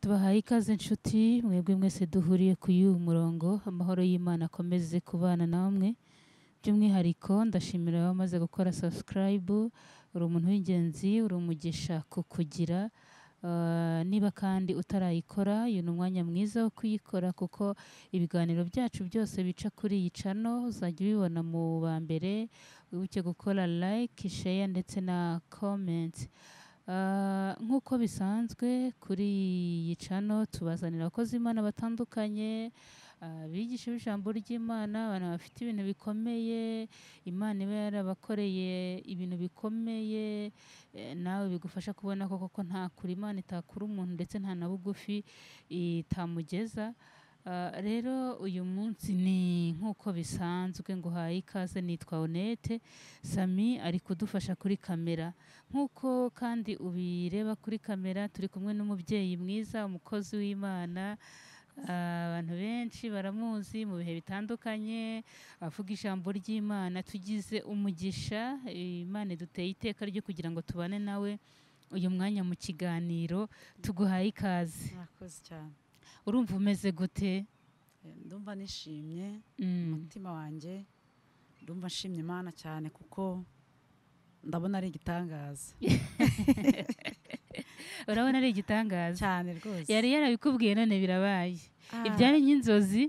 tubahaye ikaze inshuti mwebwe mwese duhuriye ku y'uyu murongo amahoro y'imana akomeze kubana namwe by'umwihariko ndashimira abamaze gukora subscribe uri umuntu w'ingenzi uri umugisha ku kugira Uh, niba kandi utarayikora uyu ni umwanya mwiza wo kuyikora kuko ibiganiro byacu byose bica kuri iyi cano uzajya ubibona mu ba mbere wibuke gukora like share ndetse na comment Uh, nk'uko bisanzwe kuri iyi cano tubazanira abakozi imana batandukanye abigisha b'ijambo ry'imana abantu bafite ibintu bikomeye imana iba yarabakoreye ibintu bikomeye eh, nawe bigufasha kubona ko koko nta kure imana itakura umuntu ndetse nta na bugufi itamugeza Ah, rero uyu munsi ni nk'uko bisanzwe nguhaye ikaze nitwa Onete Sami ari kudufasha kuri kamera nk'uko kandi ubireba kuri kamera turi kumwe n'umubyeyi mwiza umukozi w'imana Ah, abantu benshi baramuzi mu bihe bitandukanye avuga ijambo ry'imana tugize umugisha Eh, imana iduteye iteka ryo kugira ngo tubane nawe uyu mwanya mu kiganiro tuguhaye ikaze mwakoze cyane urumva umeze gute ndumva nishimye Mm. umutima wanjye ndumva nshimye imana cyane kuko ndabona ari igitangaza urabona ari igitangaza cyane rwose yari yarabikubwiye none birabaye Ah, ibyari nk'inzozi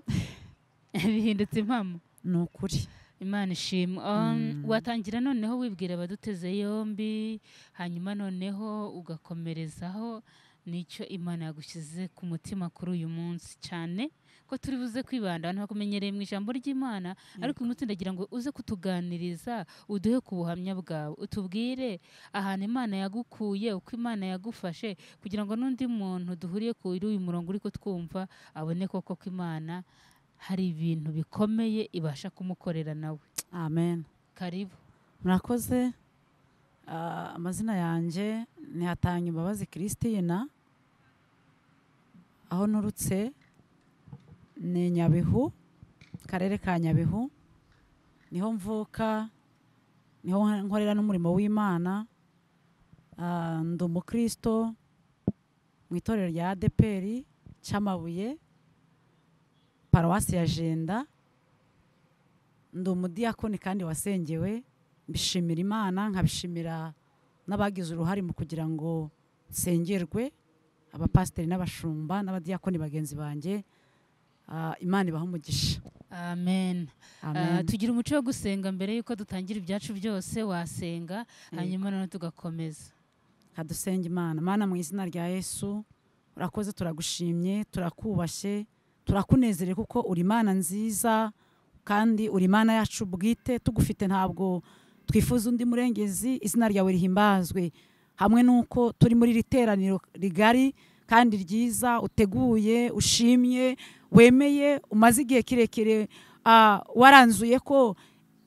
bihindutse impamo ni ukuri imana ishimwe Um, Mm. watangira noneho wibwira abaduteze yombi hanyuma noneho ugakomerezaho nicyo imana yagushyize ku mutima kuri uyu munsi cyane ko turi buze kwibanda abantu bakumenyereye mu ijambo ry'imana ariko uyu munsi ndagira ngo uze kutuganiriza uduhe ku buhamya bwawe utubwire ahantu imana yagukuye uko imana yagufashe kugira ngo n'undi muntu duhuriye kuri uyu murongo uri kutwumva abone koko ko imana hari ibintu bikomeye ibasha kumukorera nawe amen karibu murakoze Ah, amazina yanjye ni hatanga imbabazi christine aho nturutse ni nyabihu akarere ka nyabihu niho mvuka niho nkorera n'umurimo w'imana Ah, ndi umukristo mu itorero rya adeperi cy'amabuye paruwasi ya jenda ndi umudiyakoni kandi wasengewe mbishimira imana nkabishimira n'abagize uruhare mu kugira ngo nsengerwe abapasiteri n'abashumba n'abadiyakoni bagenzi banjye Ah, imana ibaha umugisha amen Ah, amen tugira umuco wo gusenga mbere y'uko dutangira ibyacu byose wasenga hanyuma noneho tugakomeza kadusenge imana mana mu izina rya yesu urakoze turagushimye turakubashye turakunezere kuko uri imana nziza kandi uri imana yacu bwite tugufite ntabwo twifuza undi murengezi izina ryawe rihimbazwe hamwe n'uko turi muri iri teraniro rigari kandi ryiza uteguye ushimye wemeye umaze igihe kirekire ah, waranzuye ko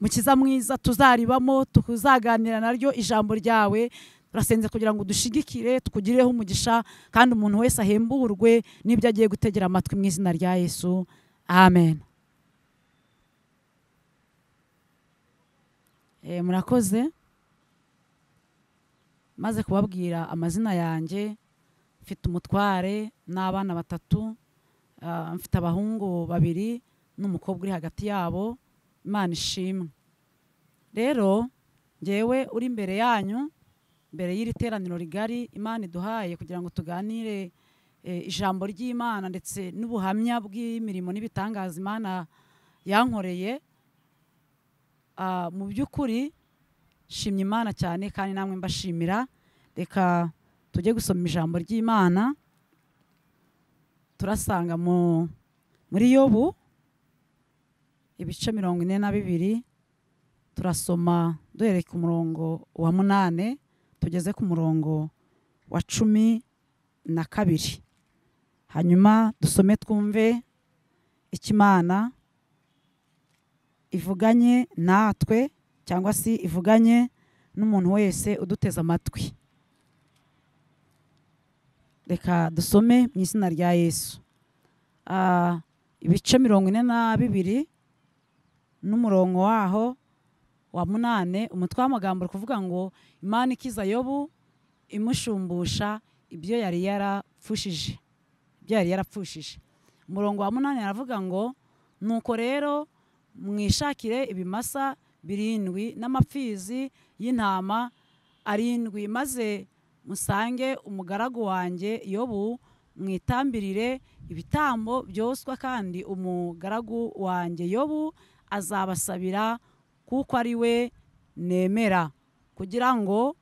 mukiza mwiza tuzaribamo tuzaganira naryo ijambo ryawe turasenze kugira ngo dushigikire twugireho umugisha kandi umuntu wese ahemburwe n'ibyo agiye gutegera amatwi mu izina rya yesu amen Eh, murakoze maze kubabwira amazina yanjye mfite umutware n'abana batatu ah, mfite abahungu babiri n'umukobwa uri hagati yabo imana ishimwe rero ngewe uri imbere yanyu mbere y'iri teraniro rigari imana iduhaye kugira ngo tuganire eh, ijambo ry'imana ndetse n'ubuhamya bw'imirimo n'ibitangaza imana yankoreye Ah, mu by'ukuri nshimye imana cyane kandi namwe mbashimira reka tujye gusoma ijambo ry'imana turasanga mu muri yobu ibice mirongo ine na bibiri turasoma duhereye ku murongo wa munane tugeze ku murongo wa cumi na kabiri hanyuma dusome twumve icyo imana ivuganye natwe cyangwa se ivuganye n'umuntu wese uduteze amatwi reka dusome mu izina rya yesu Ah, ibice mirongo ine na bibiri n'umurongo waho wa munane umutwe w'amagambo uri kuvuga ngo imana ikiza yobu imushumbusha ibyo yari yarapfushije ibyo yari yarapfushije umurongo wa munani aravuga ngo nuko rero mwishakire ibimasa birindwi n'amapfizi y'intama arindwi maze musange umugaragu wanjye yobu mwitambirire ibitambo byoswa kandi umugaragu wanjye yobu azabasabira kuko ari we nemera kugira ngo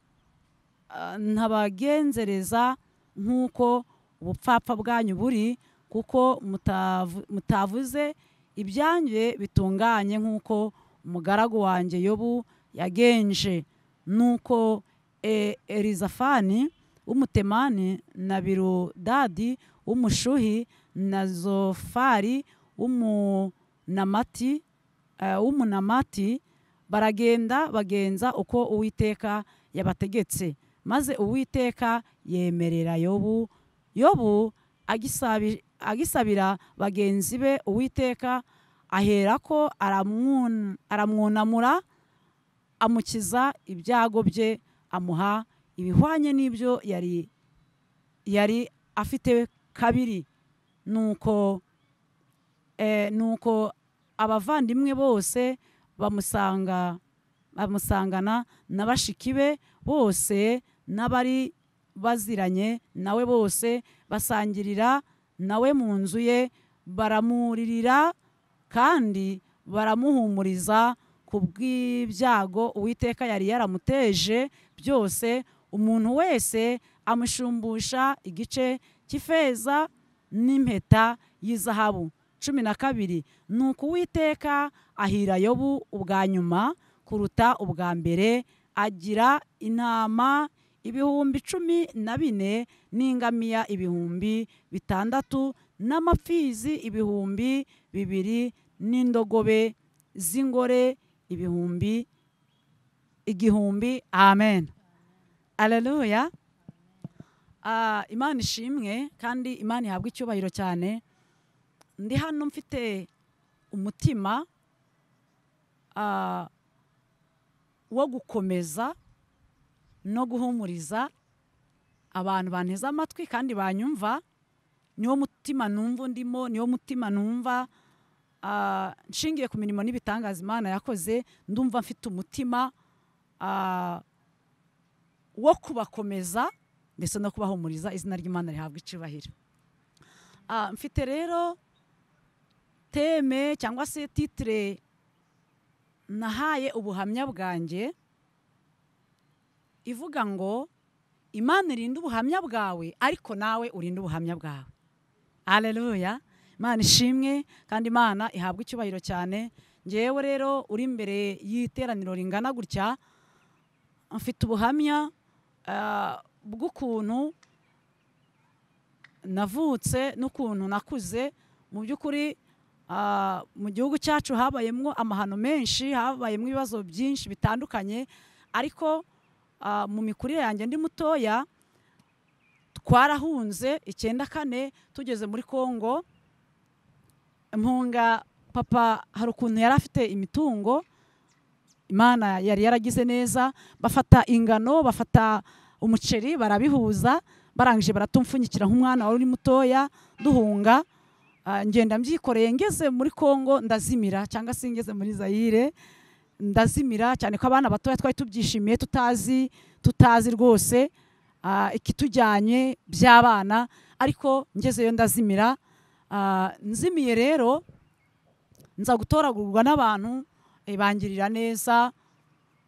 ah, ntabagenzereza nk'uko ubupfapfa bwanyu buri kuko mutavu- mutavuze ibyanjye bitunganye nk'uko umugaragu wanjye yobu yagenje nuko e- elizafani w'umutemani na birudadi w'umushuhi na zofari w'umunamati eh, w'umunamati baragenda bagenza uko uwiteka yabategetse maze uwiteka yemerera yobu yobu agisabi- agisabira bagenzi be uwiteka aherako aramwun- aramwunamura amukiza ibyago bye amuha ibihwanye n'ibyo yari yari afite kabiri nuko eh, nuko abavandimwe bose bamusanga bamusangana na bashiki be bose n'abari baziranye nawe bose basangirira nawe mu nzu ye baramuririra kandi baramuhumuriza ku bw'ibyago uwiteka yari yaramuteje byose umuntu wese amushumbusha igice cy'ifeza n'impeta y'izahabu cumi na kabiri ni uko uwiteka ahira yobu ubwa nyuma kuruta ubwa mbere agira intama ibihumbi cumi na bine n'ingamiya ibihumbi bitandatu n'amapfizi ibihumbi bibiri n'indogobe z'ingore ibihumbi igihumbi amen aleluya Ah, imana ishimwe kandi imana ihabwa icyubahiro cyane ndi hano mfite umutima ah, wo gukomeza no guhumuriza abantu banteze amatwi kandi banyumva niwo mutima numva ndimo niwo mutima numva ah, nshingiye ku mirimo n'ibitangaza imana yakoze ndumva mfite umutima ah, wo kubakomeza ndetse no kubahumuriza izina ry'imana rihabwa icyubahiro Ah, mfite rero teme cyangwa se titire nahaye ubuhamya bwanjye ivuga ngo imana irinda ubuhamya bwawe ariko nawe urinde ubuhamya bwawe aleluya imana ishimwe kandi imana ihabwa icyubahiro cyane ngewe rero uri imbere y'iteraniro ringana gutya mfite ubuhamya ah, bw'ukuntu navutse n'ukuntu nakuze mu by'ukuri ah, mu gihugu cyacu habayemo amahano menshi habayemo ibibazo byinshi bitandukanye ariko ah, mu mikurire yanjye ndi mutoya twarahunze icyenda kane tugeze muri congo mpunga papa hari ukuntu yari afite imitungo imana yari yaragize neza bafata ingano bafata umuceri barabihuza barangije baratumfunyikira nk'umwana wari uri mutoya duhunga Ah, ngenda mbyikoreye ngeze muri congo ndazimira cyangwa se ngeze muri zayire ndazimira cyane ko abana batoya twari tubyishimiye tutazi tutazi rwose ah, ikitujyanye by'abana ariko ngezeyo ndazimira Ah, nzimiye rero nza gutoragurwa n'abantu eh, bangirira neza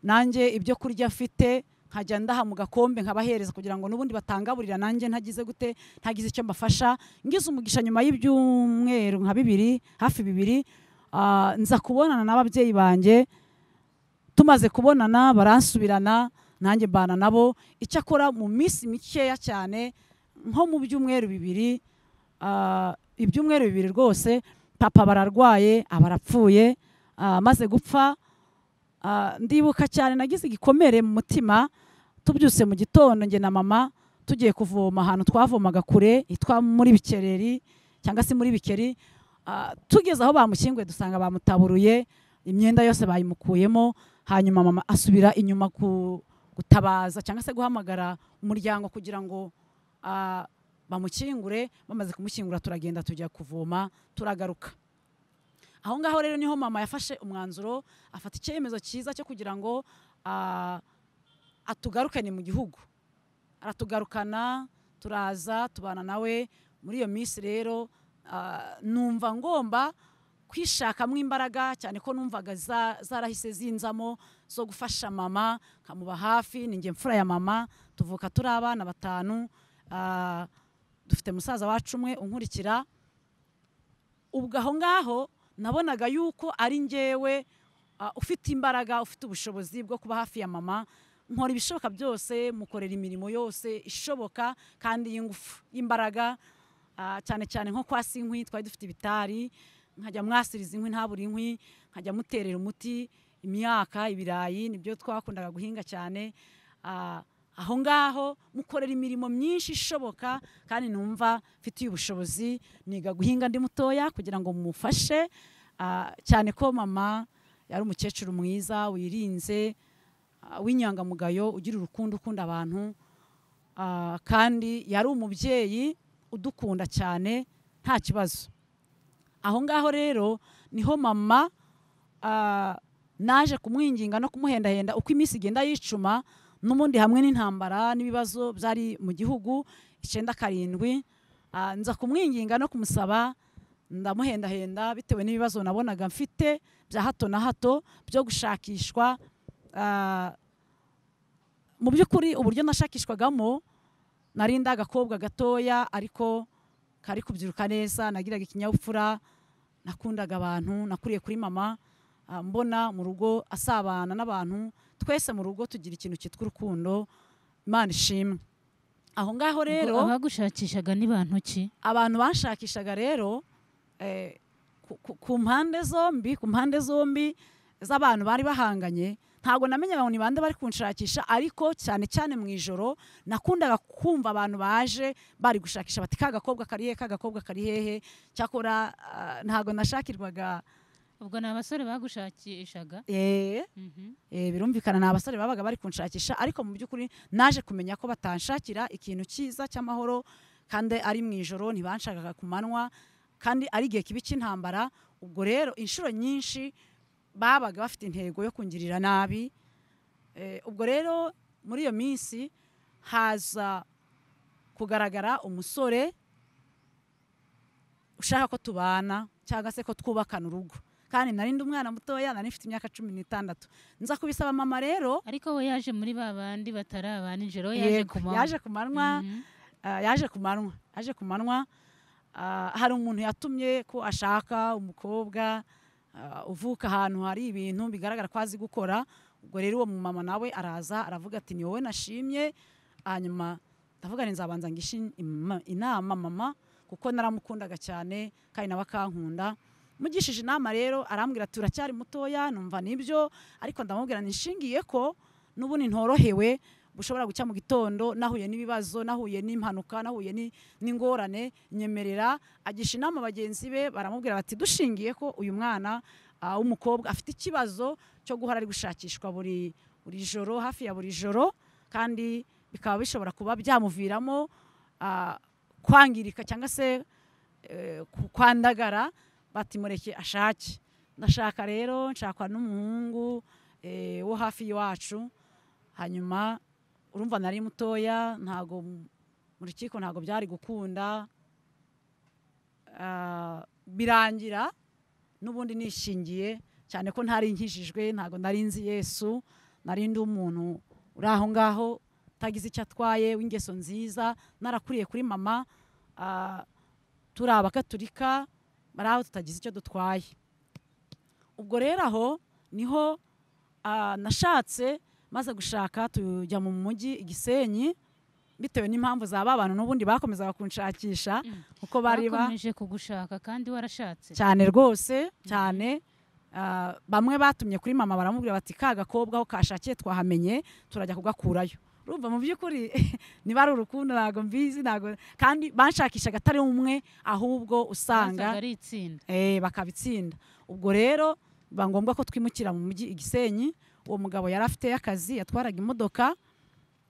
nanjye ibyo kurya mfite nkajya ndaha mu gakombe nkabahereza kugira ngo n'ubundi batangaburira nanjye ntagize gute ntagize icyo mbafasha ngize umugisha nyuma y'ibyumweru nka bibiri hafi bibiri ah, nza kubonana n'ababyeyi banjye tumaze kubonana baransubirana nanjye mbana nabo icyakora mu minsi mikeya cyane nko mu byumweru bibiri ah, ibyumweru bibiri rwose papa bararwaye abarapfuye amaze gupfa Ah, ndibuka cyane nagize igikomere mu mutima tubyuse mu gitondo njye na mama tugiye kuvoma ahantu twavomaga kure hitwa muri bikereri cyangwa se muri bikeri Ah, tugeze aho bamukinguye dusanga bamutaburuye imyenda yose bayimukuyemo hanyuma mama asubira inyuma ku gutabaza cyangwa se guhamagara umuryango kugira ngo ah, bamukingure bamaze kumushyingura turagenda tujya kuvoma turagaruka aho ngaho rero niho mama yafashe umwanzuro afata icyemezo cyiza cyo kugira ngo ah, atugarukane mu gihugu aratugarukana turaza tubana nawe muri iyo minsi rero ah, numva ngomba kwishakamo imbaraga cyane ko numvaga za- zarahise zinzamo zo gufasha mama nkamuba hafi ni njye mfura ya mama tuvuka turi abana batanu ah, dufite musaza wacu umwe unkurikira ubwo aho ngaho nabonaga yuko ari njyewe ah, ufite imbaraga ufite ubushobozi bwo kuba hafi ya mama nkora ibishoboka byose mukorera imirimo yose ishoboka kandi y'ingufu y'imbaraga Ah, cyane cyane nko kwasa inkwi twari dufite ibitari nkajya mwasiriza inkwi ntabure inkwi nkajya muterera umuti imyaka ibirayi nibyo twakundaga guhinga cyane Ah, aho ngaho mukorera imirimo myinshi ishoboka kandi numva mfitiye ubushobozi niga guhinga ndi mutoya kugira ngo mumufashe Ah, cyane ko mama yari umukecuru mwiza wirinze ah, w'inyangamugayo ugira urukundo ukunda abantu Ah, kandi yari umubyeyi udukunda cyane nta kibazo aho ngaho rero niho mama ah, naje kumwinginga no kumuhendahenda uko iminsi igenda yicuma n'ubundi hamwe n'intambara n'ibibazo byari mu gihugu icyenda karindwi ah, nza kumwinginga no kumusaba ndamuhendahenda bitewe n'ibibazo nabonaga mfite bya hato na hato byo gushakishwa ah, mu by'ukuri uburyo nashakishwagamo nari ndi agakobwa gatoya ariko kari kubyiruka neza nagiraga ikinyabupfura nakundaga abantu nakuriye kuri mama ah, mbona mu rugo asabana n'abantu twese mu rugo tugira ikintu cyitwa urukundo imana ishimwe aho ngaho rero Ubwo abagushakishaga ni bantu ki abantu bashakishaga rero eh, ku- ku- ku mpande zombi ku mpande zombi z'abantu bari bahanganye ntabwo namenye abantu ni bande bari kunshakisha ariko cyane cyane mu ijoro nakundaga kumva abantu baje bari gushakisha bati ka gakobwa kari hehe ka gakobwa kari hehe cyakora ah, ntabwo nashakirwaga ubwo ni abasore bagushakishaga eh, Mhm. Eh, birumvikana ni abasore babaga bari kunshakisha ariko mu by'ukuri naje kumenya ko batanshakira ikintu cyiza cy'amahoro kandi ari mu ijoro ntibanshakaga ku manywa kandi ari igihe kibi cy'intambara ubwo rero inshuro nyinshi babaga bafite intego yo kungirira nabi Eh, ubwo rero muri iyo minsi haza kugaragara umusore ushaka ko tubana cyangwa se ko twubakana urugo kandi nari ndi umwana mutoya nari mfite imyaka cumi n'itandatu nza kubisaba mama rero ariko we yaje muri ba bandi batari aba nijoro we yaje Yego, ku manywa yaje ku manywa Mhm. ah, yaje ku manywa yaje ku manywa ah, hari umuntu yatumye ko ashaka umukobwa ah, uvuka ahantu hari ibintu bigaragara ko azi gukora ubwo rero uwo mumama nawe araza aravuga ati ni wowe nashimye hanyuma ndavuga ni nzabanza ngishe ima- inama mama kuko naramukundaga cyane kandi nawe akankunda mugishije inama rero arambwira ati uracyari mutoya numva nibyo ariko ndamubwira nishingiye ko n'ubundi ntorohewe bushobora gucya mu gitondo nahuye n'ibibazo nahuye n'impanuka nahuye ni- n'ingorane nyemerera agisha inama bagenzi be baramubwira bati dushingiye ko uyu mwana ah, w'umukobwa afite ikibazo cyo guhora ari gushakishwa buri buri joro hafi ya buri joro kandi bikaba bishobora kuba byamuviramo ah, kwangirika cyangwa se eh, ku- kwandagara batimureke ashake ndashaka rero nshakwa n'umuhungu eh, wo hafi y'iwacu hanyuma urumva nari mutoya ntago m- mu rukiko ntago byari gukunda Ah, birangira n'ubundi nishingiye cyane ko ntari nkijijwe ntago nari nzi yesu nari ndi umuntu uri aho ngaho utagize icyo atwaye w'ingeso nziza narakuriye kuri mama ah, turi abakaturika bari aho tutagize icyo dutwaye ubwo rero aho niho ah, nashatse maze gushaka tujya mu mujyi i gisenyi bitewe n'impamvu za ba bantu n'ubundi bakomezaga kunshakisha Mm. kuko bari ba bakomeje kugushaka kandi warashatse cyane rwose cyane Ah, bamwe batumye kuri mama baramubwira bati ka gakobwa aho kashakiye twahamenye turajya kugakurayo urumva mu by'ukuri niba ari urukundo ntabwo mbizi ntabwo kandi banshakishaga atari umwe ahubwo wasaga usanga ari itsinda eh, bakabitsinda ubwo rero biba ngombwa ko twimukira mu mujyi i gisenyi uwo mugabo yari afite akazi yatwaraga imodoka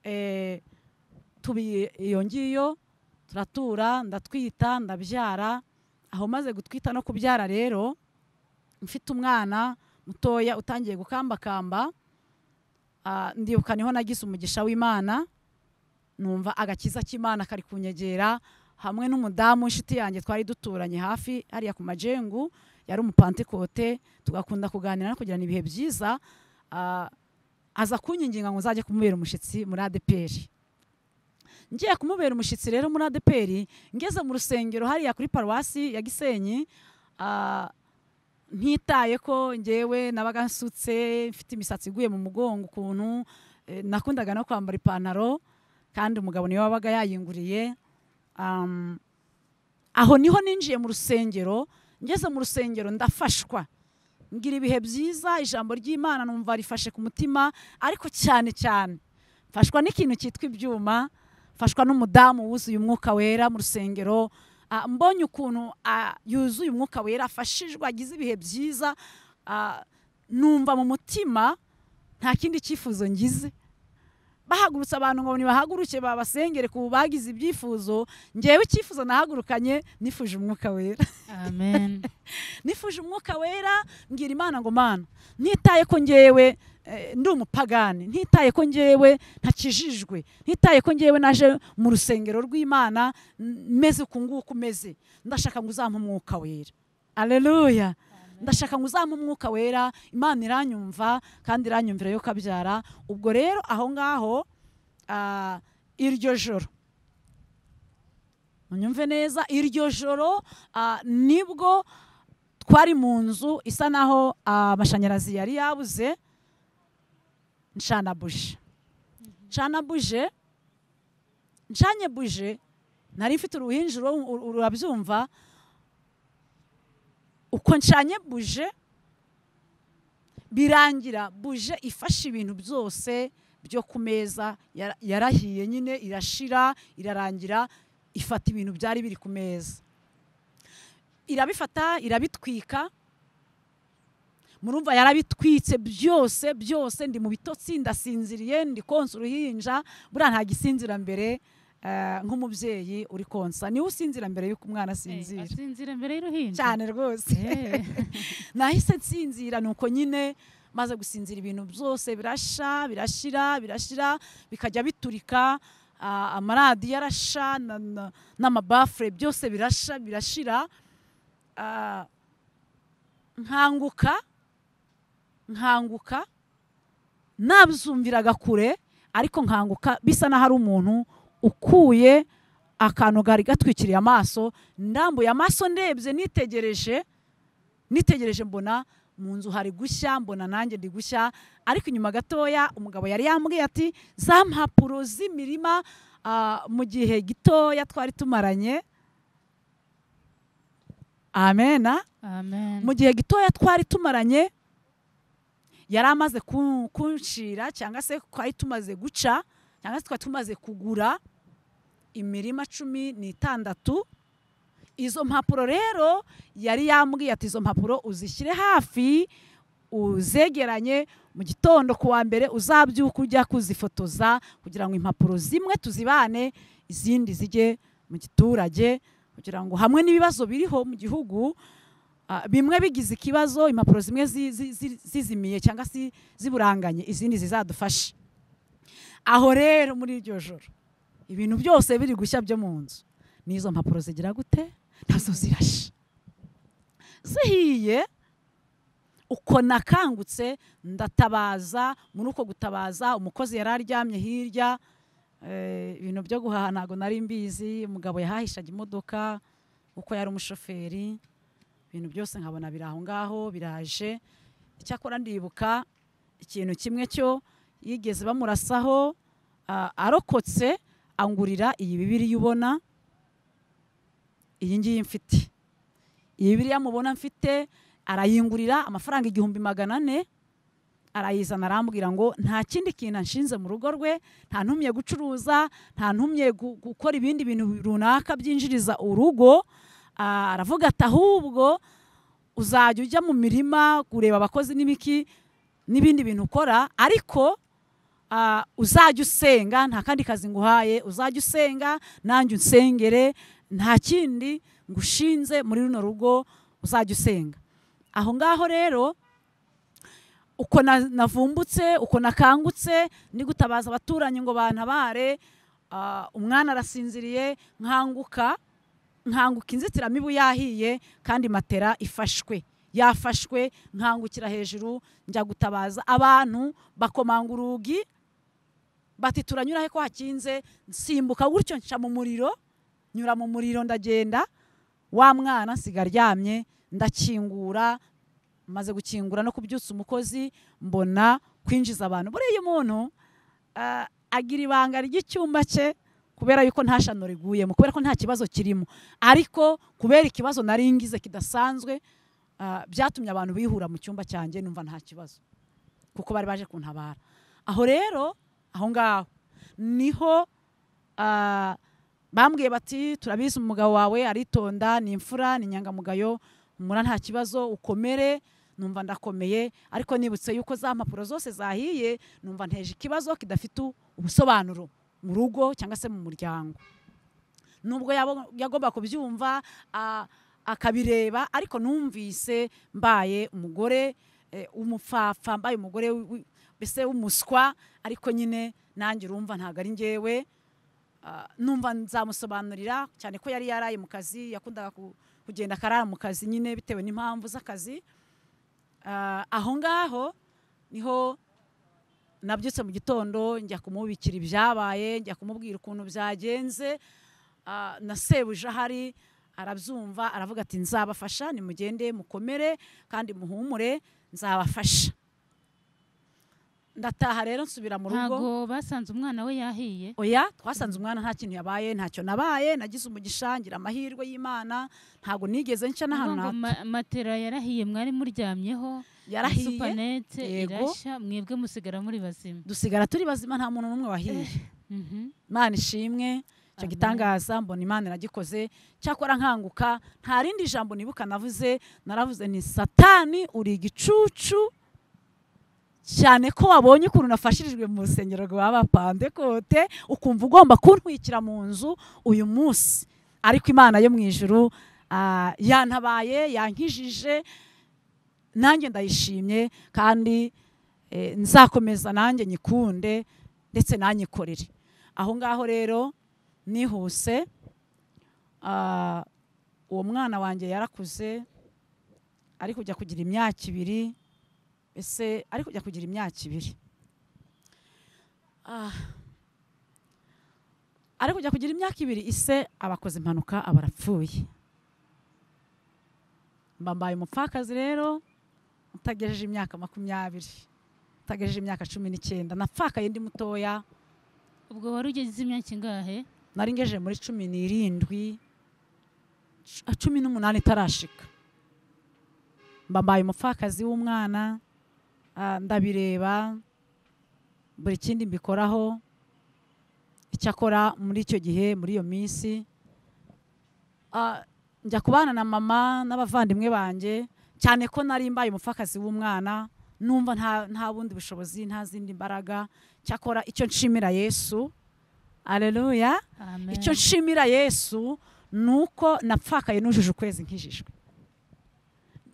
eh, tubi iyo ngiyo turatura ndatwita ndabyara aho maze gutwita no kubyara rero mfite umwana mutoya utangiye gukambakamba ah, ndibuka niho nagize umugisha w'imana numva agakiza k'imana kari kunyegera hamwe n'umudamu w'inshuti yanjye twari duturanye hafi hariya ku majengu yari umupantekote tugakunda kuganira no kugirana ibihe byiza ah, aza kunyinginga ngo nzajye kumubera umushyitsi muri adeperi ngiye kumubera umushyitsi rero muri adeperi ngeze mu rusengero hariya kuri paruwasi ya gisenyi ah, ntitaye ko ngewe nabaga nsutse mfite imisatsi iguye mu mugongo ukuntu eh, nakundaga no kwambara ipantaro kandi umugabo niwe wabaga yayinguriye Um, aho niho ninjiye mu rusengero ngeze mu rusengero ndafashwa ngira ibihe byiza ijambo ry'imana numva rifashe ku mutima ariko cyane cyane mfashwa n'ikintu cyitwa ibyuma mfashwa n'umudamu wuzuye umwuka wera mu rusengero Ah, mbonye ukuntu ah, yuzuye umwuka wera afashijwe agize ibihe byiza ah, numva mu mutima nta kindi cyifuzo ngize bahagurutse abantu ngo nibahaguruke babasengere ku bagize ibyifuzo ngewe icyifuzo nahagurukanye nifuje umwuka wera amen nifuje umwuka wera mbwira imana ngo mana ntitaye ko ngewe eh, ndi umupagani ntitaye ko ngewe ntakijijwe ntitaye ko ngewe naje mu rusengero rw'imana m- meze uku nguku meze ndashaka ngo uzampe umwuka wera aleluya ndashaka ngo uzampe umwuka wera imana iranyumva kandi iranyumvira yo kabyara ubwo rero aho ngaho ah, iryo joro munyumve neza iryo joro ah, nibwo twari mu nzu isa naho ah, amashanyarazi yari yabuze ncana buje ncana buje ncanye buje nari mfite uruhinjiro urabyumva uko ncanye buje birangira buje ifashe ibintu byose byo ku meza yara- yarahiye nyine irashira irarangira ifata ibintu byari biri ku meza irabifata irabitwika murumva yarabitwitse byose byose ndi mu bitotsi ndasinziriye ndi konsa uruhinja buriya nta gisinzira mbere eh, nk'umubyeyi uri konsa niwe usinzira mbere y'uko umwana Eh, asinzira asinzira mbere y'uruhinja cyane rwose Eh, nahise nsinzira nuko nyine maze gusinzira ibintu byose birasha birashira birashira bikajya biturika ah, amaradiyo arasha na- na- n'amabafure byose birasha birashira Ah, nkanguka nkanguka nabyumviraga kure ariko nkanguka bisa n'aho ari umuntu ukuye akantu kari gatwikiriye amaso ndambuye amaso ndebye nitegereje nitegereje mbona mu nzu hari gushya mbona nanjye ndi gushya ariko inyuma gatoya umugabo yari yambwiye ati za mpapuro z'imirima ah, mu gihe gitoya twari tumaranye amena amen mu gihe gitoya twari tumaranye yari amaze ku- kunshira cyangwa se twari tumaze guca cyangwa se twari tumaze kugura imirima cumi n'itandatu izo mpapuro rero yari yambwiye ati izo mpapuro uzishyire hafi uzegeranye mu gitondo ku wa mbere uzabyuka ujya kuzifotoza kugira ngo impapuro zimwe tuzibane izindi zijye mu giturage kugira ngo hamwe n'ibibazo biriho mu gihugu Ah, bimwe bigize ikibazo impapuro zimwe zi- zi- zi- zizimiye cyangwa se ziburanganye izindi zizadufashe aho rero muri iryo joro ibintu byose biri gushya byo mu nzu n'izo mpapuro zigira gute nazo zirasha zihiye uko nakangutse ndatabaza muri uko gutabaza umukozi yari aryamye hirya eh, ibintu byo guhaha ntabwo nari mbizi umugabo yahahishaga imodoka uko yari umushoferi ibintu byose nkabona biri aho ngaho biraje icyakora ndibuka ikintu kimwe cyo yigeze bamurasaho ah, arokotse angurira iyi bibiriya ubona iyi ngiyi mfite iyi bibiriya mubona mfite arayingurira amafaranga igihumbi magana ane arayizana arambwira ngo nta kindi kintu anshinze mu rugo rwe nta ntumye gucuruza nta ntumye gu- gukora ibindi bintu runaka byinjiriza urugo Ah, aravuga ati ahubwo uzajya ujya mu mirima kureba abakozi n'ibiki n'ibindi bintu ukora ariko ah, uzajya usenga nta kandi kazi nguhaye uzajya usenga nanjye unsengere nta kindi ngushinze muri runo rugo uzajya usenga aho ngaho rero uko na- navumbutse uko nakangutse ndi gutabaza abaturanyi ngo bantabare ah, umwana arasinziriye nkanguka nkanguka inzitiramibu yahiye kandi matera ifashwe yafashwe nkangukira hejuru njya gutabaza abantu bakomanga urugi bati turanyura he ko hakinze nsimbuka gutyo nca mu muriro nyura mu muriro ndagenda wa mwana nsiga aryamye ndakingura maze gukingura no kubyutsa umukozi mbona kwinjiza abantu buriya iyo umuntu ah, agira ibanga ry'icyumba cye kubera yuko nta shano riguyemo kubera ko nta kibazo kirimo ariko kubera ikibazo nari ngize kidasanzwe ah, byatumye abantu bihura mu cyumba cyanjye numva nta kibazo kuko bari baje kuntabara aho rero aho ngaho niho ah, bambwiye bati turabizi umugabo wawe aritonda ni imfura ni inyangamugayo umura nta kibazo ukomere numva ndakomeye ariko nibutse yuko za mpapuro zose zahiye numva nteje ikibazo kidafite u- ubusobanuro mu rugo cyangwa se mu muryango nubwo yabo- yagomba kubyumva a- akabireba ariko numvise mbaye umugore eh, w'umupfapfa mbaye umugore wi- wi- mbese w'umuswa ariko nyine nanjye urumva ntabwo ari njyewe Ah, numva nzamusobanurira cyane ko yari yaraye mu kazi yakundaga ku- kugenda akarara mu kazi nyine bitewe n'impamvu z'akazi Ah, aho ngaho niho nabyutse mu gitondo njya kumubikira ibyabaye njya kumubwira ukuntu byagenze Ah, na sebuje ahari arabyumva aravuga ati nzabafasha nimugende mukomere kandi muhumure nzabafasha ndataha rero nsubira mu rugo ntabwo basanze umwana we yahiye oya twasanze umwana nta kintu yabaye ntacyo nabaye nagize umugisha ngira amahirwe y'imana ntabwo nigeze nca Uvuga ngo n'ahantu ma- matera yarahiye mwari muryamyeho yarahiye supanete yego. irashya mwebwe musigara muri bazima dusigara turi bazima nta muntu n'umwe wahiye Mhm. imana ishimwe icyo Amen. gitangaza mbona imana iragikoze cyakora nkanguka nta rindi jambo nibuka navuze naravuze ni satani uri igicucu cyane ko wabonye ukuntu nafashirijwe mu rusengero rwa bapandekote ukumva ugomba kuntwikira mu nzu uyu munsi ariko imana yo mu ijuru ah, yantabaye yankijije nanjye ndayishimye kandi eh, nzakomeza nanjye nyikunde ndetse nanyikorere aho ngaho rero nihuse ah, uwo mwana wanjye yarakuze ari kujya kugira imyaka ibiri ese ari kujya kugira imyaka ibiri Ah. ari kujya kugira imyaka ibiri ise abakoze impanuka aba arapfuye mba mbaye umupfakazi rero utagejeje imyaka makumyabiri utagejeje imyaka cumi n'icyenda napfakaye ndi mutoya ubwo wari ugeze imyaka ingahe nari ngejeje muri cumi n'irindwi cu- cumi n'umunani itarashika mba mbaye umupfakazi w'umwana ah, ndabireba buri kindi mbikoraho icyakora muri icyo gihe muri iyo minsi ah, njya kubana na mama n'abavandimwe banjye cyane ko nari mbaye umupfakazi w'umwana numva nta- nta bundi bushobozi nta zindi mbaraga cyakora icyo nshimira yesu aleluya amen icyo nshimira yesu ni uko napfakaye nujuje ukwezi nkijijwe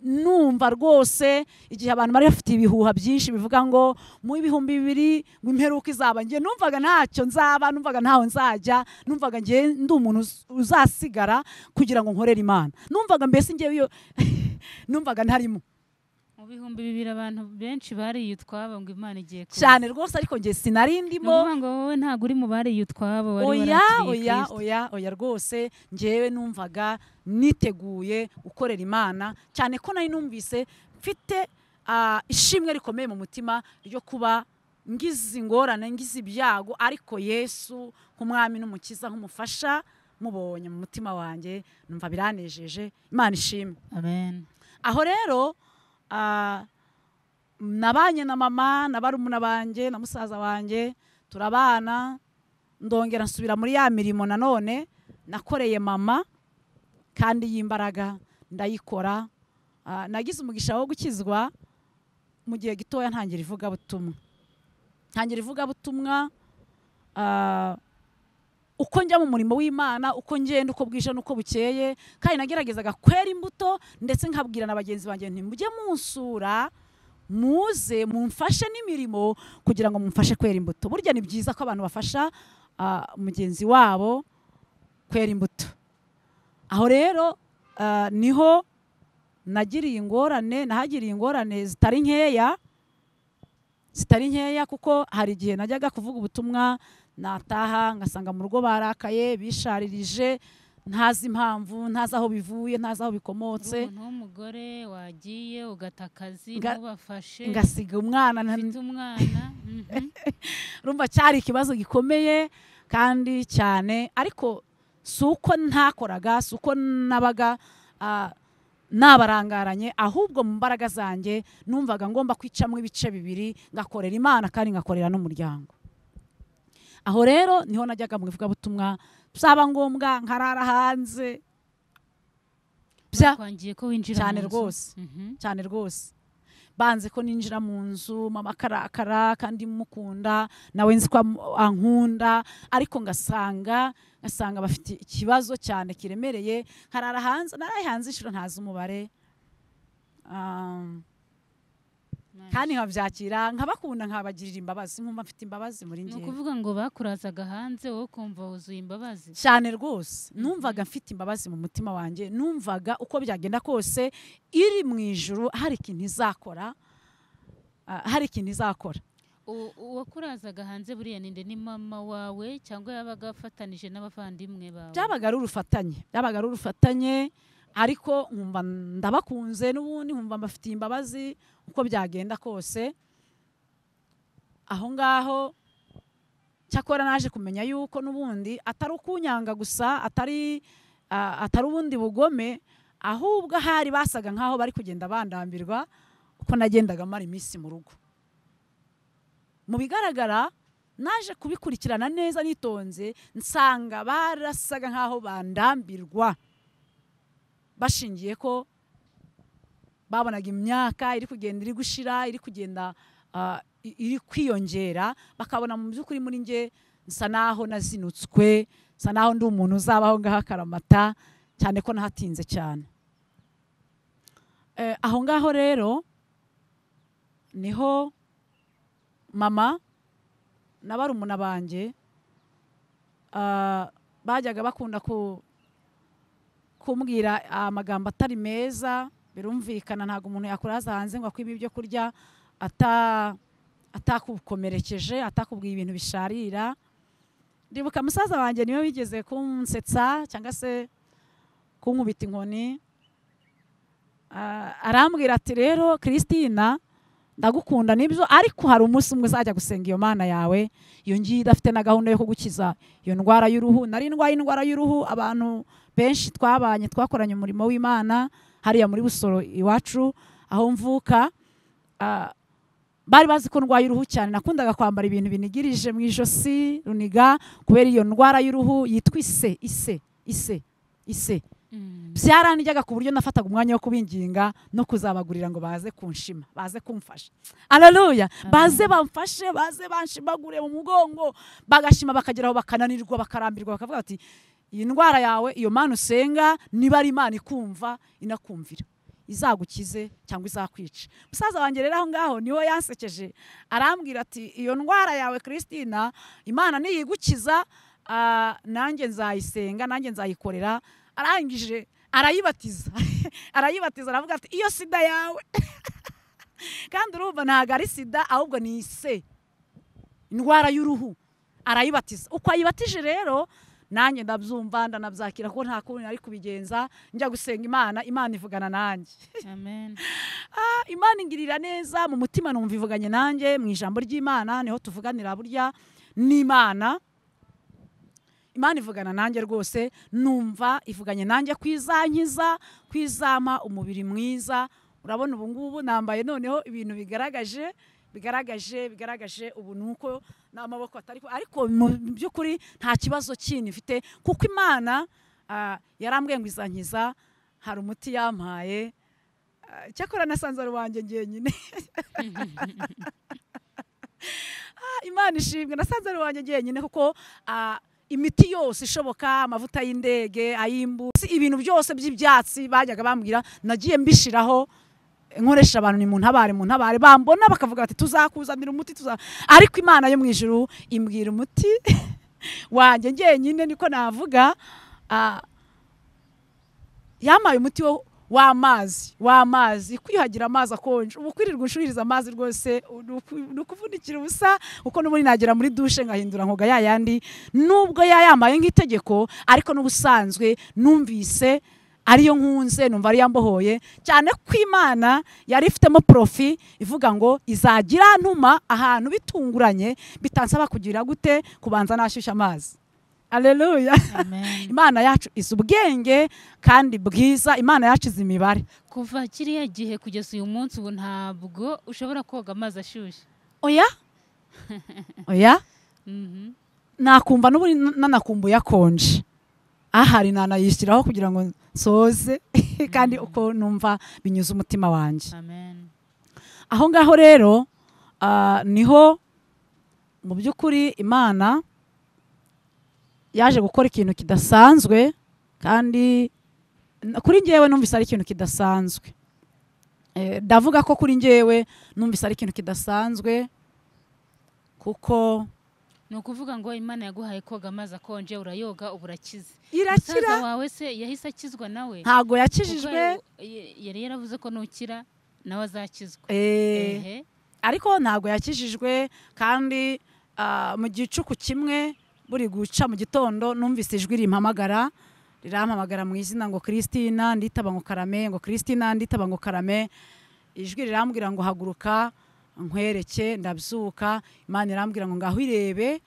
numva rwose igihe abantu bari bafite ibihuha byinshi bivuga ngo mu bihumbi bibiri ngo imperuka izaba njye numvaga ntacyo nzaba numvaga ntaho nzajya numvaga njye ndi umuntu uz- uzasigara kugira ngo nkorere imana numvaga mbese njyewe iyo numvaga ntarimo mu bihumbi bibiri abantu benshi bariye utwabo ngo imana igiye kuza. cyane rwose ariko njye sinari Ni ndimo ukuvuga ngo wowe ntabwo uri mu bariye utwabo wari oya warakiriye oya Kristo. oya oya rwose ngewe numvaga niteguye gukorera imana cyane ko nari numvise mfite ah, ishimwe rikomeye mu mutima ryo kuba ngize ingorane ngize ibyago ariko yesu nk'umwami n'umukiza nk'umufasha mubonye mu mutima wanjye numva biranejeje imana ishimwe amen aho rero ah, nabanye na mama na barumuna banjye na musaza wanjye turabana ndongera nsubira muri ya mirimo nanone nakoreye mama kandi y'imbaraga ndayikora Ah, nagize umugisha wo gukizwa mu gihe gitoya ntangira ivugabutumwa ntangira ivugabutumwa ah, uko njya mu murimo w'imana uko ngenda uko bwije n'uko bukeye kandi nageragezaga kwera imbuto ndetse nkabwira na bagenzi banjye nti mujye munsura muze mumfashe n'imirimo kugira ngo mumfashe kwera imbuto burya ni byiza ko abantu bafasha ah, mugenzi wabo kwera imbuto aho rero ah, niho nagiriye ingorane nahagiriye ingorane zitari nkeya zitari nkeya kuko hari igihe najyaga kuvuga ubutumwa nataha ngasanga mu rugo barakaye bisharirije ntazi impamvu ntazi aho bivuye ntazi aho bikomotse umuntu w'umugore wagiye ugata akazi Nga- ntubafashe ngasiga umwana nta- ufite umwana mhm. urumva cyari ikibazo gikomeye kandi cyane ariko si uko ntakoraga si uko nabaga ah, nabarangaranye ahubwo mu mbaraga zanjye numvaga ngomba kwicamo ibice bibiri ngakorera imana kandi ngakorera n'umuryango aho rero niho najyaga mu ivugabutumwa byaba ngombwa nkarara hanze bya- bakwangiye ko winjira cyane mu nzu. rwose Mhm. cyane rwose banze ko ninjira mu nzu mama akarakara kandi mukunda nawe nzi ko am- ankunda ariko ngasanga ngasanga bafite ikibazo cyane kiremereye nkarara hanze naraye hanze inshuro ntazi umubare Um, kandi nkabyakira nkabakunda nkabagirira imbabazi nkumva mfite imbabazi muri ni njye ukuvuga ngo bakurazaga hanze wowe ukumva wuzuye imbabazi cyane rwose numvaga mfite imbabazi mu mutima wanjye numvaga uko byagenda kose iri mu ijuru hari ikintu izakora ah, hari ikintu izakora U- uwakurazaga hanze buriya ninde ni mama wawe cyangwa yabaga afatanije n'abavandimwe bawe byabaga ari urufatanye byabaga ari urufatanye ariko nkumva ndabakunze n'ubundi nkumva mbafitiye imbabazi uko byagenda kose aho ngaho cyakora naje kumenya yuko n'ubundi atari ukunyanga gusa atari ah, atari ubundi bugome ahubwo ahari basaga nkaho bari kugenda bandambirwa uko nagendaga mara iminsi mu rugo mu bigaragara naje kubikurikirana neza nitonze nsanga barasaga nkaho bandambirwa bashingiye ko babonaga imyaka iri kugenda iri gushira iri kugenda ah, i- iri kwiyongera bakabona mu by'ukuri muri nge nsa naho nazinutswe nsa naho ndi umuntu uzabaho ngaho akaramata cyane ko nahatinze cyane Eh, aho ngaho rero niho mama na barumuna banjye ah, bajyaga bakunda ku- kumbwira amagambo atari meza birumvikana ntabwo umuntu yakuraza hanze ngo akwibe ibyo kurya ata- atakukomerekeje atakubwiye ibintu bisharira ndibuka musaza wanjye niwe wigeze kunsetsa cyangwa se kunkubita inkoni Ah, arambwira ati rero Christina ndagukunda nibyo ariko hari umunsi umwe uzajya gusenga iyo mana yawe iyo ngiyi idafite na gahunda yo kugukiza iyo ndwara y'uruhu nari ndwaye indwara y'uruhu abantu benshi twabanye twakoranye umurimo w'imana hariya muri busoro iwacu aho mvuka ah, bari bazi ko ndwaye uruhu cyane nakundaga kwambara ibintu binigirije mu ijosi runiga kubera iyo ndwara y'uruhu yitwa ise ise ise ise Mhm. byaranijyaga ku buryo nafataga umwanya wo kubinginga no kuzabagurira ngo baze kunshima baze kumfasha aleluya baze bamfashe baze banshimagure mu mugongo bagashima bakageraho bakananirwa bakarambirwa bakavuga bati iyi ndwara yawe iyo mana usenga niba ari imana ikumva inakumvira izagukize cyangwa izakwica musaza wanjye rero aho ngaho niwe yansekeje arambwira ati iyo ndwara yawe christina imana niyigukiza ah, nanjye nzayisenga nanjye nzayikorera arangije arayibatiza arayibatiza aravuga ati iyo sida yawe kandi urumva ntabwo ari sida ahubwo ni ise indwara y'uruhu arayibatiza uko ayibatije rero nanjye ndabyumva ndanabyakira kuko nta kundi nari kubigenza njya gusenga imana imana ivugana nanjye amen imana ingirira neza mu mutima numva ivuganye nanjye mu ijambo ry'imana niho tuvuganira burya n'imana imana ivugana nanjye rwose numva ivuganye nanjye kwizankiza kwizama umubiri mwiza urabona ubu ngubu nambaye noneho ibintu bigaragaje bigaragaje bigaragaje ubu ni uko n'amaboko atari ko- ariko mu by'ukuri nta kibazo kindi mfite kuko imana ah, yarambwiye ngo izankiza hari umuti yampaye Ah, cyakora nasanze ari uwanjye njyenyine Ah, imana ishimwe nasanze ari wanjye njyenyine kuko ah, imiti yose ishoboka amavuta y'indege ay'imbu si ibintu byose by'ibyatsi bajyaga bambwira nagiye mbishyiraho nkoresha abantu ni mu ntabare mu ntabare bambona bakavuga bati tuzakuzanira umuti tuza ariko imana yo mu ijuru imbwira umuti wanjye njyenyine niko navuga ah, yampaye umuti wo w'amazi w'amazi kwiyuhagira amazi akonje ubu kwirirwa unshuhiriza amazi rwose ni uku- ni ukuvunikira ubusa kuko n'ubundi nagera muri dushe ngahindura nkoga ya yandi nubwo yayambaye nk'itegeko ariko n'ubusanzwe numvise ariyo nkunze numva ariyo mbohoye cyane ko imana yari ifitemo porofi ivuga ngo izagira ntuma ahantu bitunguranye bitansaba kugira gute kubanza nashyushya amazi aleluya amen imana yacu izi ubwenge kandi bwiza imana yacu izi imibare kuva kiriya gihe kugeza uyu munsi ubu ntabwo ushobora koga amazi ashyushye oya oya Mhm. nakumva n'ubu nanakumbuye akonje ahari nanayishyiraho kugira ngo nsoze kandi uko numva binyuze umutima wanjye amen aho ngaho rero ah, niho mu by'ukuri imana yaje gukora ikintu kidasanzwe kandi n- kuri ngewe numvise ari ikintu kidasanzwe Eh, ndavuga ko kuri ngewe numvise ari ikintu kidasanzwe kuko ni ukuvuga ngo imana yaguhaye koga amazi akonje urayoga ubu urakize irakira musaza wawe se yahise akizwa nawe ntago Kuko yakijijwe yari- yari yaravuze ko nukira nawe azakizwa eh, ehe ariko ntabwo yakijijwe kandi ah, mu gicuku kimwe buri guca mu gitondo numvise ijwi rimpamagara rirampamagara mu izina ngo christina nditaba ngo karame ngo christina nditaba ngo karame ijwi rirambwira ngo haguruka nkwereke ndabyuka imana irambwira ngo ngaho irebe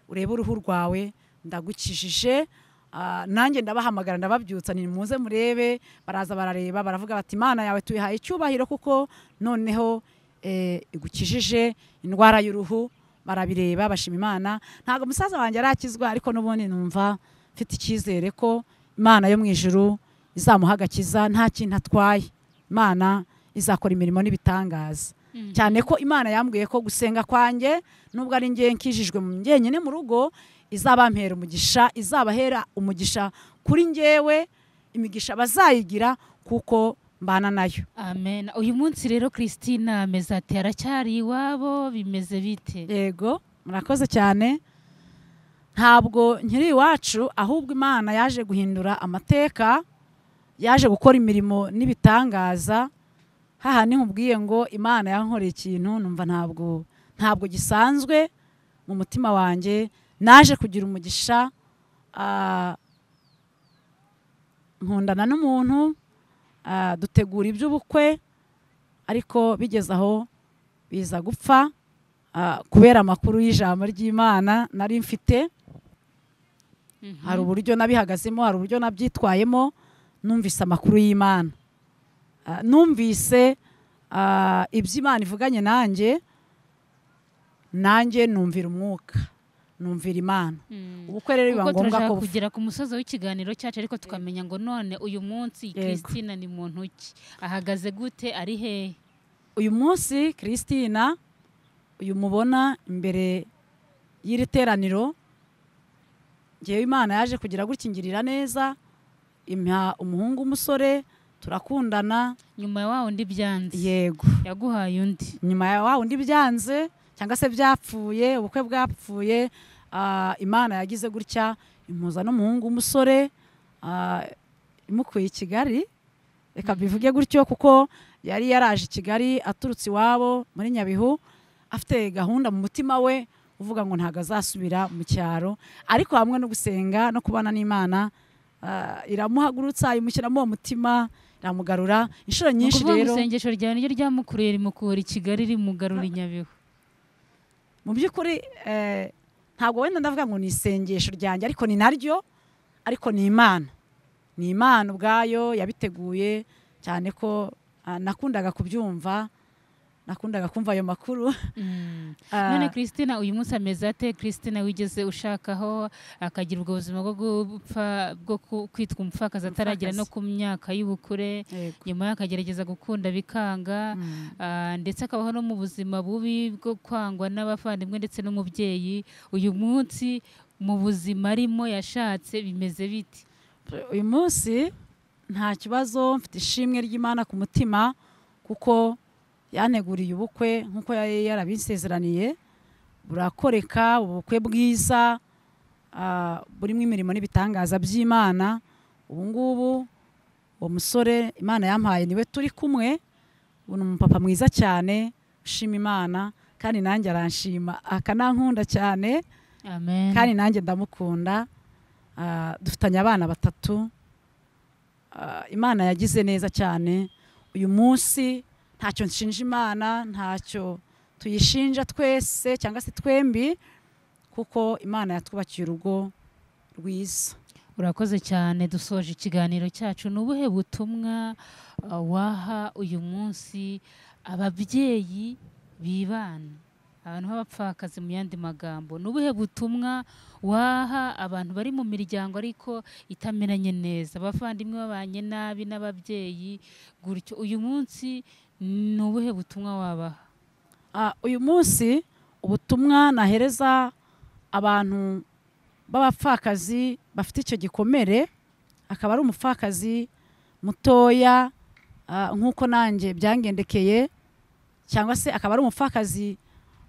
urebe uruhu rwawe ndagukijije Ah, nanjye ndabahamagara ndababyutsa ni muze murebe baraza barareba baravuga bati imana yawe tuyihaye icyubahiro kuko noneho eh, igukijije indwara y'uruhu barabireba bashima imana ntabwo umusaza wanjye arakizwa ariko n'ubundi numva mfite icyizere ko imana yo mu ijuru izamuha agakiza nta kintu atwaye imana izakora imirimo n'ibitangaza Mhm. cyane ko imana yambwiye ko gusenga kwanjye nubwo ari ngewe nkijijwe mu njyenyine mu rugo izabampera umugisha izabahera umugisha kuri ngewe imigisha bazayigira kuko mbana nayo amen uyu munsi rero christina ameze ati aracyari iwabo bimeze bite yego murakoze cyane ntabwo nkiri iwacu ahubwo imana yaje guhindura amateka yaje gukora imirimo n'ibitangaza hahandi nkubwiye ngo imana yankoreye ikintu numva ntabwo ntabwo gisanzwe mu mutima wanjye naje kugira umugisha ah, nkundana n'umuntu ah, dutegura iby'ubukwe ariko bigeze aho biza gupfa ah, kubera amakuru y'ijambo ry'imana nari mfite Mhm. hari uburyo nabihagazemo hari uburyo nabyitwayemo numvise amakuru y'imana Ah, numvise ah, ibyo imana ivuganye nanjye nanjye numvira umwuka numvira imana Mhm. ubukwe rero biba kuko ngombwa ko turashaka bufa. kugera ku musozo w'ikiganiro cyacu ariko tukamenya ngo none uyu munsi Yego. christina ni muntu ki ahagaze gute ari hehe uyu munsi christina uyu mubona imbere y'iri teraniro ngewe imana yaje kugira gukingirira neza impa umuhungu w'umusore turakundana nyuma ya wa undi byanze yego yaguhaye undi nyuma ya wa undi byanze cyangwa se byapfuye ubukwe bwapfuye ah, imana yagize gutya impuza n'umuhungu w'umusore ah, imukuye i kigali reka bivuge gutyo kuko yari yaraje i kigali aturutse iwabo muri nyabihu afite gahunda mu mutima we uvuga ngo ntabwo azasubira mu cyaro ariko hamwe no gusenga no kubana n'imana ah, iramuhagurutsa imushyiramo uwo mutima iramugarura inshuro Ni nyinshi ukuvuga ngo rero isengesho ryawe niryo ryamukuruye rimukura i kigali rimugarura i nyabihu mu by'ukuri eh, ntabwo wenda ndavuga ngo ni isengesho ryanjye ariko ni naryo ariko ni imana ni imana ubwayo yabiteguye cyane ko ah, nakundaga kubyumva nakundaga kumva ayo makuru Ah, none christina uyu munsi ameze ate christina wigeze ushakaho akagira ubwo buzima bwo gupfa bwo ku- kwitwa umupfakazi ataragera no ku myaka y'ubukure yego. nyuma yaho akagerageza gukunda bikanga Mm. ah, ndetse akabaho no mu buzima bubi bwo kwangwa n'abavandimwe ndetse n'umubyeyi uyu munsi mu buzima arimo yashatse bimeze biti uyu munsi nta kibazo mfite ishimwe ry'imana ku mutima kuko yanteguriye ubukwe nk'uko yari yarabinsezeraniye burakoreka ubukwe bwiza ah, burimo imirimo n'ibitangaza by'imana ubu ngubu uwo musore imana yampaye niwe turi kumwe ubu ni umupapa mwiza cyane ushima imana kandi nanjye aranshima akanankunda cyane amen kandi nanjye ndamukunda Ah, dufitanye abana batatu Ah, imana yagize neza cyane uyu munsi ntacyo nshinja imana ntacyo tuyishinja twese cyangwa se twembi kuko imana yatwubakiye urugo rwiza urakoze cyane dusoje ikiganiro cyacu ni ubuhe butumwa uh, waha uyu munsi ababyeyi bibana abantu b'abapfakazi mu yandi magambo ni ubuhe butumwa waha abantu bari mu miryango ariko itamenanye neza abavandimwe babanye nabi n'ababyeyi gutyo uyu munsi ni ubuhe butumwa wabaha Ah, uyu munsi ubutumwa nahereza abantu b'abapfakazi bafite icyo gikomere akaba ari umupfakazi mutoya ah, nk'uko nanjye byangendekeye cyangwa se akaba ari umupfakazi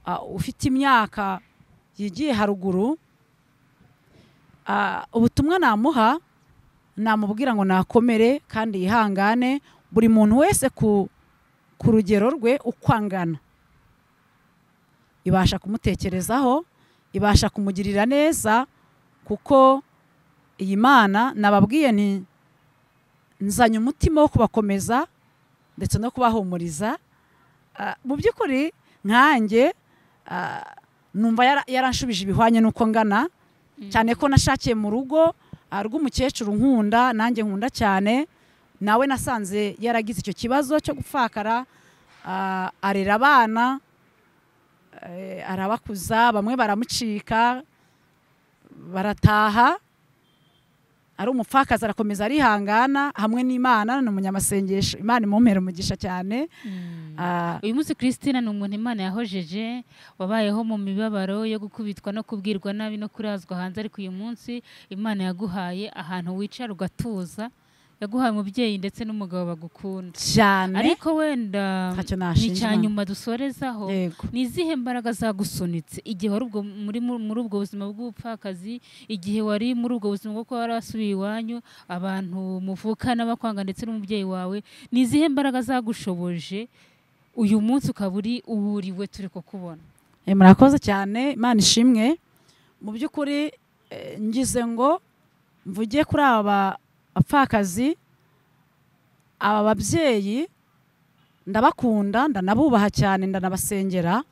ah, ufite imyaka yigiye haruguru Ah, ubutumwa namuha namubwira ngo nakomere kandi yihangane buri muntu wese ku, ku rugero rwe uko angana ibasha kumutekerezaho ibasha kumugirira neza kuko iyi mana nababwiye nti nzanye umutima wo kubakomeza ndetse no kubahumuriza Ah, mu by'ukuri nkanjye ah, numva yara- yaranshubije ibihwanye n'uko ngana cyane ko nashakiye mu rugo ah, rw'umukecuru nkunda nanjye nkunda cyane nawe nasanze yaragize icyo kibazo cyo gupfakara ah, arera abana eh, arabakuza bamwe baramucika barataha ari umupfakazi arakomeza arihangana hamwe n'imana ni umunyamasengesho imana imumpera umugisha cyane Mm. Ah, uyu munsi christine ni umuntu imana yahojeje wabayeho mu mibabaro yo gukubitwa no kubwirwa nabi no kurazwa hanze ariko uyu munsi imana yaguhaye ahantu wicara ugatuza yaguhaye umubyeyi ndetse n'umugabo bagukunda cyane ariko wenda ntacyo ni nashinja cya Imana. nyuma dusorezaho yego ni izihe mbaraga zagusunitse igihe wari ubwo- muri muri ubwo buzima bw'ubupfakazi igihe wari muri ubwo buzima bwo kuba warasubiye iwanyu abantu muvukana bakwanga ndetse n'umubyeyi wawe ni izihe mbaraga zagushoboje uyu munsi ukaba uri uwuriwe turi kukubona Eh, murakoze cyane imana ishimwe mu by'ukuri eh, ngize ngo mvuge kuri aba bapfakazi aba babyeyi ndabakunda ndanabubaha cyane ndanabasengera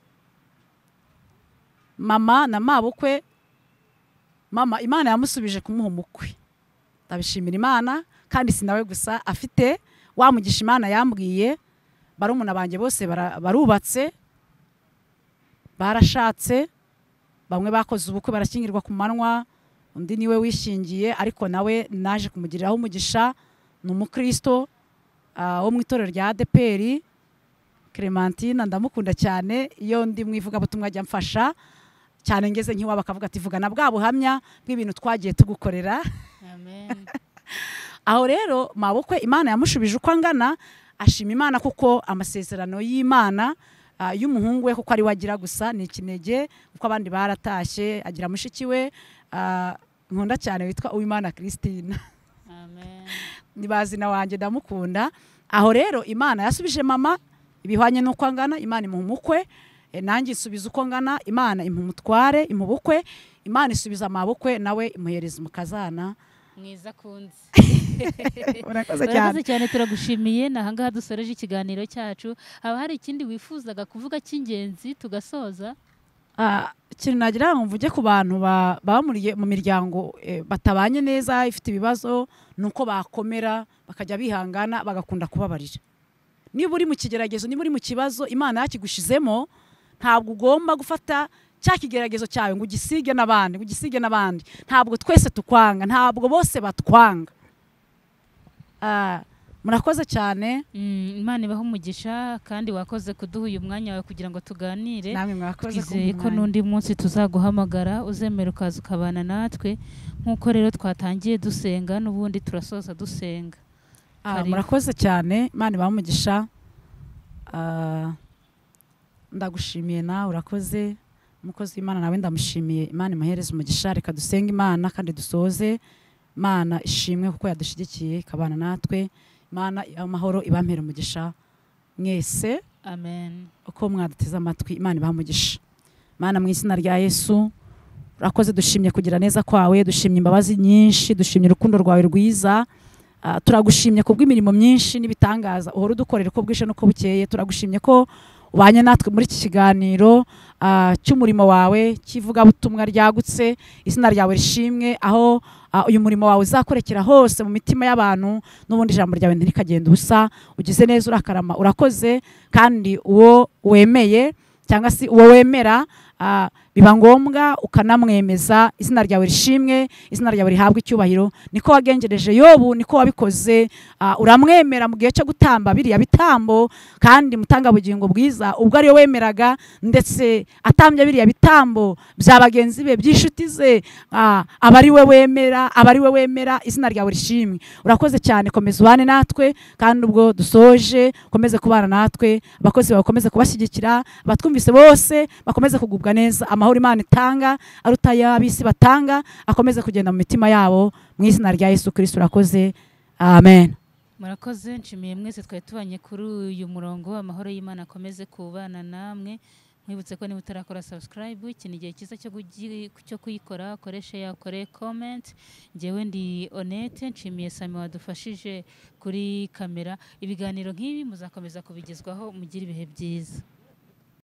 mama na mabukwe mama imana yamusubije kumuha umukwe ndabishimira imana kandi si nawe gusa afite wamugisha imana yambwiye barumuna banjye bose bara- barubatse barashatse bamwe bakoze ubukwe barashyingirwa ku manywa undi niwe wishingiye ariko nawe naje kumugiriraho umugisha ni umukristo ah, wo mu itorero rya adeperi clementine ndamukunda cyane iyo ndi mu ivugabutumwa ajya amfasha cyane ngeze nk'iwabo akavuga ati vuga na bwa buhamya bw'ibintu twagiye tugukorera amen aho rero mabukwe imana yamushubije uko angana ashima imana kuko amasezerano y'imana ah, y'umuhungu we kuko ari we agira gusa ni ikinege kuko abandi baratashye agira mushiki we ah, nkunda cyane witwa uwimana christine amen ni bazina wanjye ndamukunda aho rero imana yasubije mama ibihwanye n'uko angana imana imuha umukwe eh, nanjye isubiza uko ngana imana imuha umutware imuha ubukwe imana isubiza amabukwe nawe imuhereza umukazana mwiza kunze urakoze cyane urakoze cyane turagushimiye ni ahangaha dusoreje ikiganiro cyacu haba hari ikindi wifuzaga kuvuga cy'ingenzi tugasoza Ah, ikintu nagira ngo mvuge ku bantu ba- baba muri- mu miryango eh, batabanye neza ifite ibibazo ni uko bakomera bakajya bihangana bagakunda kubabarira niba uri mu kigeragezo niba uri mu kibazo imana yakigushizemo ntabwo ugomba gufata cya kigeragezo cyawe ngo ugisige n'abandi ngo ugisige n'abandi ntabwo twese tukwanga ntabwo bose batwanga Ah, murakoze cyane Mm, imana ibaha umugisha kandi wakoze kuduha uyu mwanya wawe kugira ngo tuganire namwe mwakoze ku twizeye ko mwanya. n'undi munsi tuzaguhamagara uzemera ukaza ukabana natwe nk'uko rero twatangiye dusenga n'ubundi turasoza dusenga Ah, Karibu. murakoze cyane imana ibahe umugisha Ah, ndagushimiye nawe urakoze umukozi w'imana nawe ndamushimiye imana imuhereze umugisha reka dusenge imana kandi dusoze imana ishimwe kuko yadushyigikiye ikabana natwe imana amahoro ibampere umugisha mwese amen uko mwaduteze amatwi imana ibahamugisha mana mu izina rya yesu urakoze dushimye kugira neza kwawe dushimye imbabazi nyinshi dushimye urukundo rwawe rwiza Ah, turagushimye ku bw'imirimo myinshi n'ibitangaza uhora udukorera uko bwije n'uko bukeye turagushimye ko ubanye natwe muri iki kiganiro ah, cy'umurimo wawe cy'ivugabutumwa ryagutse izina ryawe rishimwe aho ah, uyu murimo wawe uzakorekera hose mu mitima y'abantu n'ubundi ijambo ryawe ntirikagenda ubusa ugize neza urakarama urakoze kandi uwo wemeye cyangwa se uwo wemera ah, biba ngombwa ukanamwemeza izina ryawe rishimwe izina ryawe rihabwa icyubahiro niko wagengereje yobu niko wabikoze ah, uramwemera mu gihe cyo gutamba biriya bitambo kandi mutangabugingo bwiza ubwo ariyo wemeraga ndetse atambye biriya bitambo bya bagenzi be by'inshuti ze ah, aba ari we wemera aba ari we wemera izina ryawe rishimwe urakoze cyane komeza ubane natwe kandi ubwo dusoje ukomeze kubana natwe abakozi bawe bakomeze kubashyigikira abatwumvise bose bakomeze kugubwa neza amahoro imana itanga aruta ay'ab'isi batanga akomeze kugenda mu mitima yabo mu izina rya yesu kirisito urakoze amen murakoze nshimiye mwese twari tubanye kuri uyu murongo amahoro y'imana akomeze kubana namwe mwibutse ko niba utarakora subscribe iki ni igihe cyiza cyo kugi- cyo kuyikora koreshe yakore comment ngewe ndi honete nshimiye sami wadufashije kuri kamera ibiganiro nk'ibi muzakomeza kubigezwaho mugire ibihe byiza